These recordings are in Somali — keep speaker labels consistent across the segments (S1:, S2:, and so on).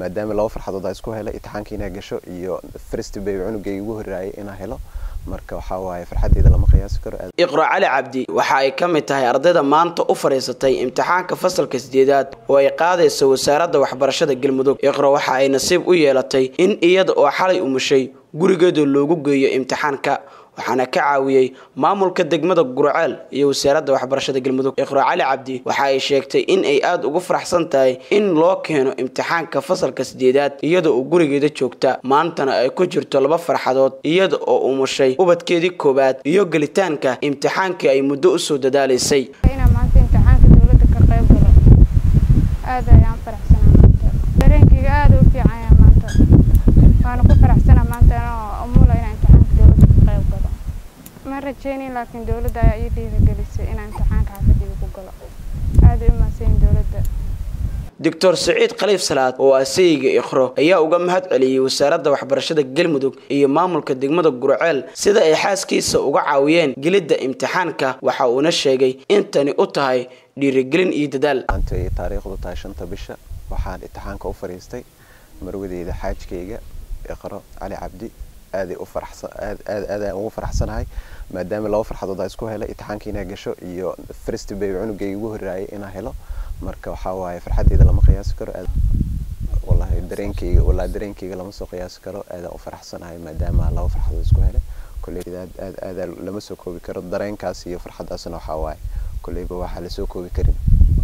S1: maadaama laba farxadood aa isku helay imtixaanka inaa gasho iyo first bay cunugay ugu horraayay inaa helo marka waxaa waaye farxaddeeda lama qiyaasi karo
S2: iqro cali cabdi waxa ay ka mid tahay ardayda maanta u fadhiisatay imtixaanka fasalka sideedaad oo ay qaadayso wasaaradda waxbarashada galmudug iqro waxa ay nasiib u yeelatay in iyada oo xalay umushay gurigeeda loogu geeyo imtixaanka waxaana ka caawiyey maamulka degmada gurceel iyo wasaaradda waxbarashada galmudug iqro cali cabdi waxa ay sheegtay in ay aada ugu faraxsan tahay in loo keeno imtixaanka fasalka sideedaad iyada oo gurigeeda joogta maantana ay ku jirto laba farxadood iyada oo umushay ubadkeedii koowaad iyo gelitaanka imtixaankii ay muddo usoo dadaalaysay
S3: inaan maanta imtixaanka dowladda ka qayb galo aad ayaan faraxsanaa maanta dareenkayga aada u fiican yahay maanta waana ku faraxsanaa maanta anoo umula inaan imtixaanka dowladda ka qayb galo ma rajeynin laakiin dowladda ayaa ii dhiirigelisay inaan imtixaanka xaafadayda ku galo aada u mahadsanyin dowladda
S2: doctor saciid khaliif salaad oo asayga ikhro ayaa uga mahad celiyey wasaaradda waxbarashada galmudug iyo maamulka degmada gurceel sida ay xaaskiisa uga caawiyeen gelidda imtixaanka waxa uuna sheegay in tani u tahay dhiirigelin iyo dadaal
S1: maanta ay taariikhdu tahay shanta bisha waxaan imtixaanka u fadhiistay marwadeyda xaajkayga iqro cali cabdi aaday u faraxsan aad aad aadaan ugu faraxsanahay maadaama laba farxadood aa isku helay imtixaanka inaa gasho iyo first bay cunugay ugu horraayay inaa helo marka waxaa waaye farxaddeeda lama qiyaasi karo wallahi dareenkayga wallahi dareenkayga lama soo qiyaasi karo aadaan u faraxsanahay maadaama laba farxadood isku helay kolleyda aad aad aada lama soo koobi karo dareenkaas iyo farxaddaasna waxaa waaye kolleyba waxaa lasoo koobi karin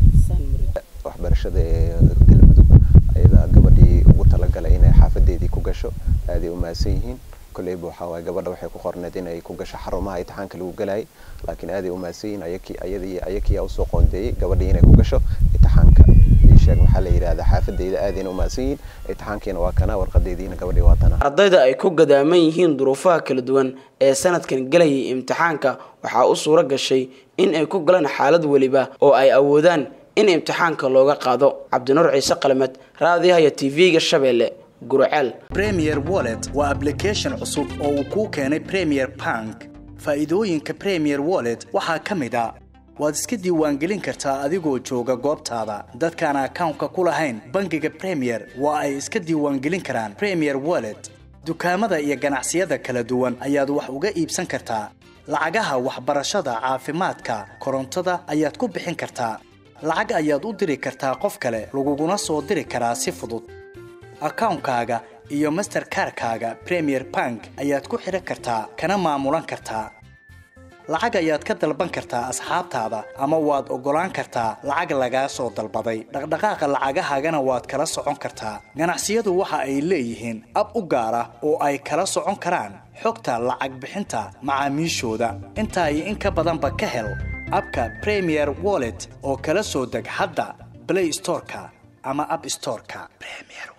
S1: waxbarashada ee galmudug ayadaa gabadhii ugu talagalay inay xaafadeedii ku gasho aaday u mahadsan yihiin kolleyba waxaa waaye gabadha waxay ku qorneed inay ku gasho xarumaha imtixaanka lagu galayay laakiin aaday u mahadsan yihiin ayakii ayadii ayakiyaa usoo qoondeeyey gabadhii inay ku gasho imtixaanka sheeg maxaa la yidhahdaa xaafadeyda aadayna u mahadsan yihiin imtixaankiina waa kana warqadeediina gabadhii waa tana
S2: ardayda ay ku gadaaman yihiin duruufaha kala duwan ee sanadkan gelayay imtixaanka waxaa u suuro gashay in ay ku galaan xaalad weliba oo ay awoodaan in imtixaanka looga qaado cabdinuur ciise qalamed raadiyahaya tv-ga shabeelle gurceel
S4: premier wallet waa application cusub oo uu kuu keenay premier bank faa'iidooyinka premier wallet waxaa ka mid a waad iska diiwaangelin kartaa adigoo jooga goobtaada dadkaan akawnka ku lahayn bangiga premier waa ay iska diiwaangelin karaan premier wallet dukaamada iyo ganacsiyada kala duwan ayaad wax uga iibsan kartaa lacagaha waxbarashada caafimaadka korontada ayaad ku bixin kartaa lacag ayaad u diri kartaa qof kale laguguna soo diri karaa si fudud akawnkaaga iyo masterkarkaaga premier bank ayaad ku xidhan kartaa kana maamulan kartaa lacag ayaad ka dalban kartaa asxaabtaada ama waad oggolaan kartaa lacag lagaa soo dalbaday dhaqdhaqaaqa lacagahaagana waad kala socon kartaa ganacsiyadu waxa ay leeyihiin ab u gaar ah oo ay kala socon karaan xogta lacag bixinta macaamiishooda intaa iyo in ka badanba ka hel abka premier wallet oo kala soo deg hadda blay storeka ama ab storeka